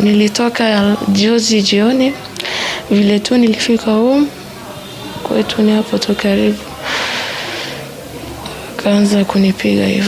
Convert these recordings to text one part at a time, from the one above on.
nilitoka juzi jioni, vile tu nilifika home kwetu ni hapo tu karibu, akaanza kunipiga hivyo.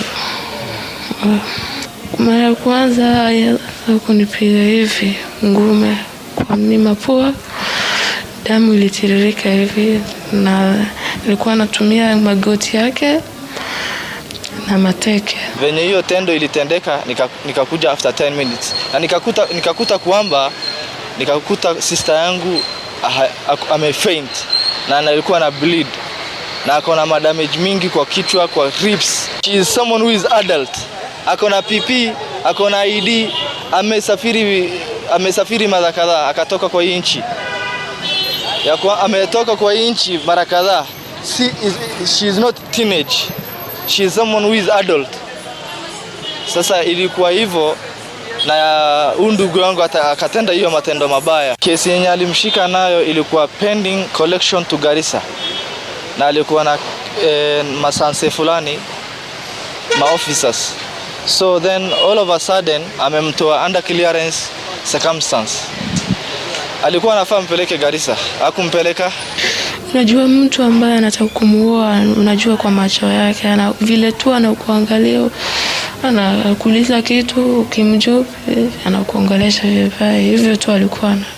Mara ya kwanza alianza kunipiga hivi ngume kwa mlima pua, damu ilitiririka hivi, na nilikuwa anatumia magoti yake na mateke. Venye hiyo tendo ilitendeka nika- nikakuja after 10 minutes na nikakuta, nikakuta kwamba nikakuta sister yangu aha- aku- amefaint na alikuwa na bleed na ako na madamage mingi kwa kichwa, kwa ribs. She is someone who is adult, ako na PP, ako na ID, amesafiri amesafiri mara kadhaa akatoka kwa hii nchi ya kwa, ametoka kwa hii nchi mara kadhaa. Si, is, she is not teenage, she is someone who is adult. Sasa ilikuwa hivyo na huyu ndugu yangu ata- akatenda hiyo matendo mabaya. Kesi yenye alimshika nayo ilikuwa pending collection to Garissa, na alikuwa na eh, masanse fulani ma officers, so then all of a sudden amemtoa under clearance circumstance. Alikuwa anafaa mpeleke Garissa, hakumpeleka Unajua mtu ambaye anataka kumuoa, unajua kwa macho yake, ana vile tu anakuangalia, anakuuliza kitu, ukimjibu anakuongelesha vibaya, hivyo tu alikuwa ana